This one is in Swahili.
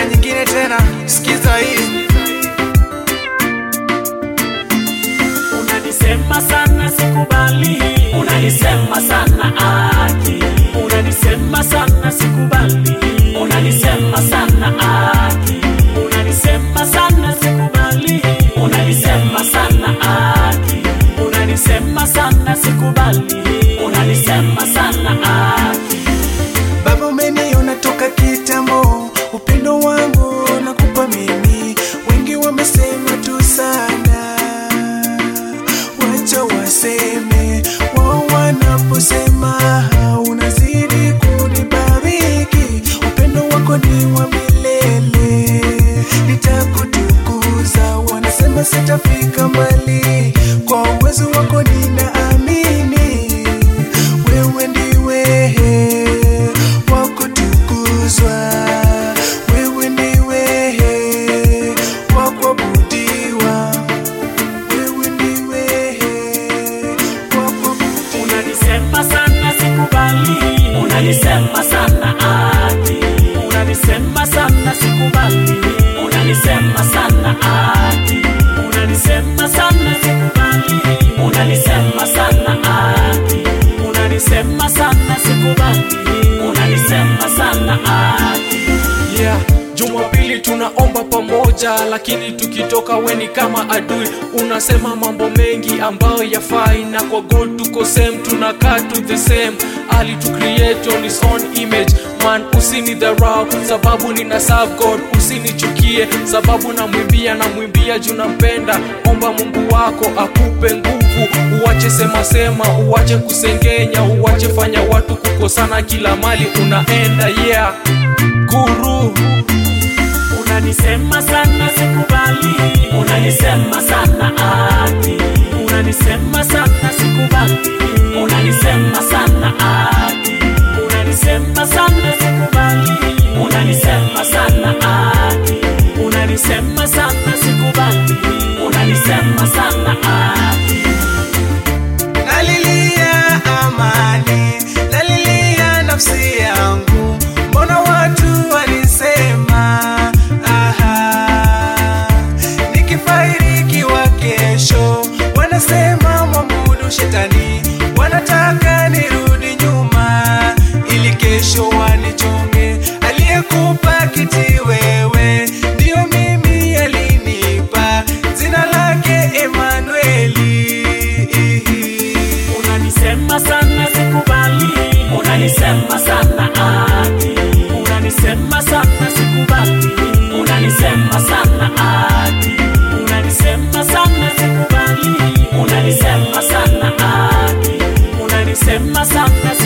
nyingine tena, sikiza hii. Unanisema sana sikubali, unanisema sana aki, unanisema sana sikubali, unanisema sana aki, unanisema sana sikubali, unanisema sana aki, unanisema sana sikubali, unanisema sana aki. Baba, umeniona toka kitambo, upendo wangu nakupa mimi. Wengi wamesema tu sana, wacha waseme wao wanaposema, unazidi kunibariki. Upendo wako ni wa milele, nitakutukuza. Wanasema sitafika mbali, kwa uwezo wako ninaamini wewe ndiwe wa kutukuzwa, wewe ndiwe wa kuabudiwa, wewe ndiwe wa kuabudiwa. Unanisema sana sikubali, unanisema sana ati, unanisema sana sikubali, unanisema sana ati, unanisema sana sikubali, unanisema sana ati, unanisema sana sikubali, unanisema sana ati. yeah. Jumapili tunaomba pamoja, lakini tukitoka weni kama adui. Unasema mambo mengi ambayo yafai, na kwa God tuko same, tunakaa to the same. Ali to create on his own image man, usinidharau sababu nina serve God, usinichukie sababu namwimbia, namwimbia juu nampenda. Omba Mungu wako akupe nguvu, uwache sema sema, uwache kusengenya, uwache fanya watu kukosana kila mali unaenda. Yeah, guru Unanisema sana sikubali, unanisema sana ati, unanisema sana sikubali, unanisema sana ati, unanisema sana sikubali, unanisema sana ati, unanisema sana sikubali, unanisema sana ati. Nalilia amani, nalilia nafsi yangu, mbona watu walisema aha, nikifairikiwa kesho, wanasema mwabudu shetani, wanataka nirudi nyuma ili kesho wanichonge. Aliyekupa kiti wewe, ndio mimi alinipa jina lake Emanueli. Unanisema sana sikubali, unanisema sana ati, unanisema sana sikubali, unanisema sana ati, unanisema sana sikubali, unanisema sana ati, unanisema sana sikubali.